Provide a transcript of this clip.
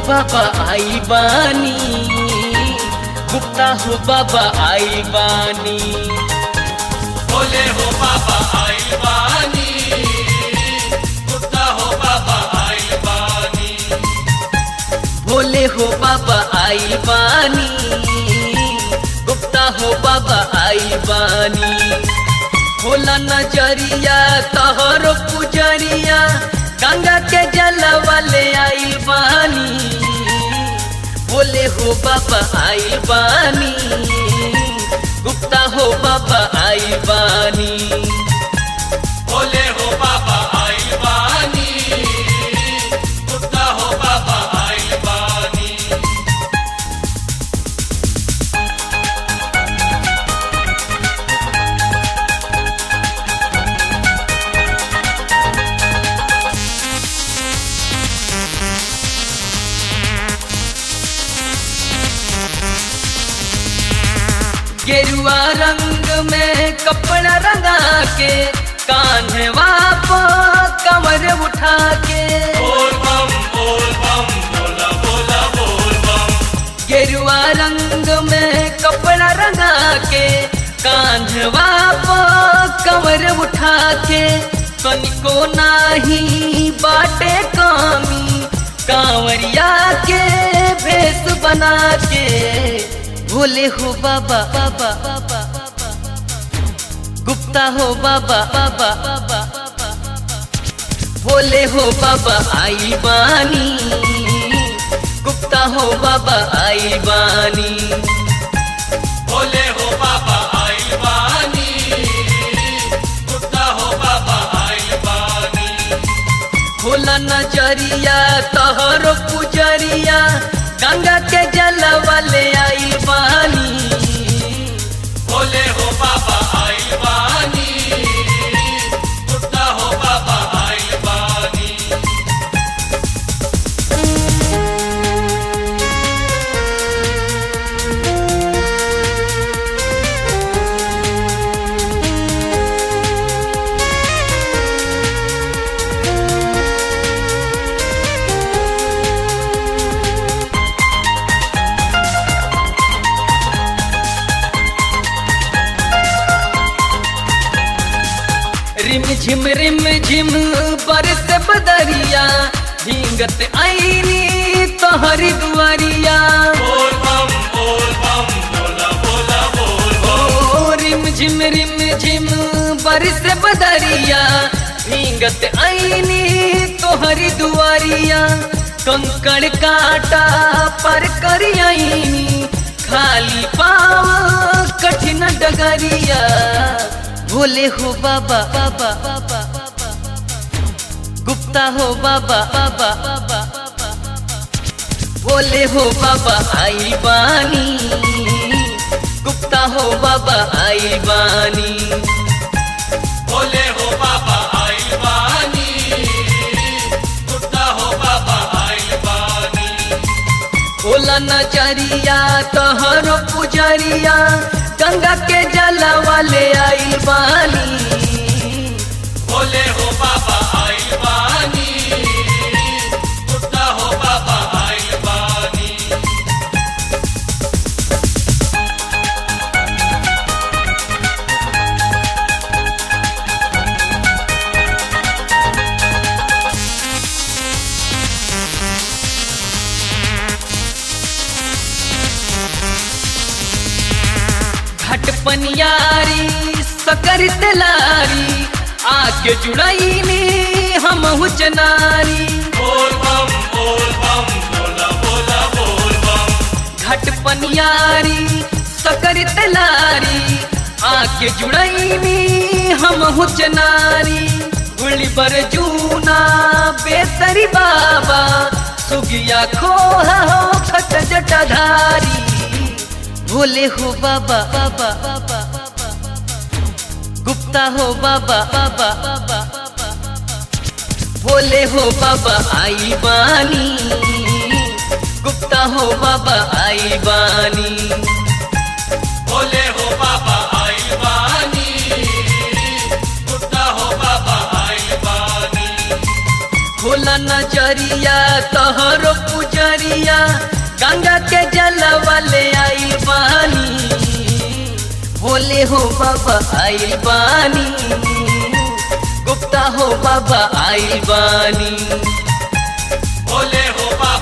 बाबा आई बानी गुप्ता हो बाबा आई बानी बोले हो बाबा आइल बानी गुप्ता हो बाबा आइल बानी भोले हो बाबा आई बानी गुप्ता हो बाबा आई बानी होला नजरिया तहरो पुजरिया गंगा के जल वाले आई बानी भोले हो बाबा आई बानी गुप्ता हो बाबा आई बानी बोले हो बाबा आइल बानी गुप्ता हो बाबा आइल बानी गेरुआ रंग में कपड़ा रंगा के कान्हवा पो कमर उठा के बोल बम बोल बम बोला बोला बोल बम गेरुआ रंग में कपड़ा रंगा के कान्हवा पो कमर उठा के कनिको नाही बाटे कामी कांवरिया के भेष बना के भोले हो बाबा बाबा बाबा गुप्ता हो बाबा बाबा बाबा भोले हो बाबा आई बानी गुप्ता हो बाबा आई बानी बोले हो बाबा आइल बानी गुप्ता हो बाबा आइल बानी होला नजरिया तहरो पुजरिया गंगा के जल वाले आई बानी बोले हो बाबा आइल बानी गुप्ता हो बाबा आइल बानी रिम झिम रिम झिम बरस बदरिया भींगत आईनी तोहरी दुआरिया बोल बम बोल बम बोला बोला बोल बम ओ रिम झिम रिम झिम बरस बदरिया भींगत आईनी तोहरी दुआरिया कंकड़ काटा पर करी आईनी खाली पाव कठिन डगरिया भोले हो बाबा बाबा बाबा गुप्ता हो बाबा बाबा बाबा भोले हो बाबा आई बानी गुप्ता हो बाबा आई बानी बोले हो बाबा आइल बानी गुप्ता हो बाबा आइल बानी होला नजरिया तहरो पुजरिया गंगा के जल वाले आई बानी बोले हो बाबा आइल बानी गुप्ता हो बाबा आइल बानी घट पनियारी सकर तलारी आके जुड़ाई में हम चनारी बोल बम बोल बम बोला बोला बोल बम घट पनियारी सकर तलारी आके जुड़ाई में हम चनारी गुली बर जूना बेसरी बाबा सुगिया खोहा हो खट जटाधारी भोले हो बाबा बाबा बाबा गुप्ता हो बाबा बाबा बाबा भोले हो बाबा आई बानी गुप्ता हो बाबा आई बानी बोले हो बाबा आइल बानी गुप्ता हो बाबा आइल बानी होला नजरिया तहरो पुजरिया गंगा के जलवा ले आइल बानी बोले हो बाबा आइल बानी गुप्ता हो बाबा आइल बानी बोले हो बाबा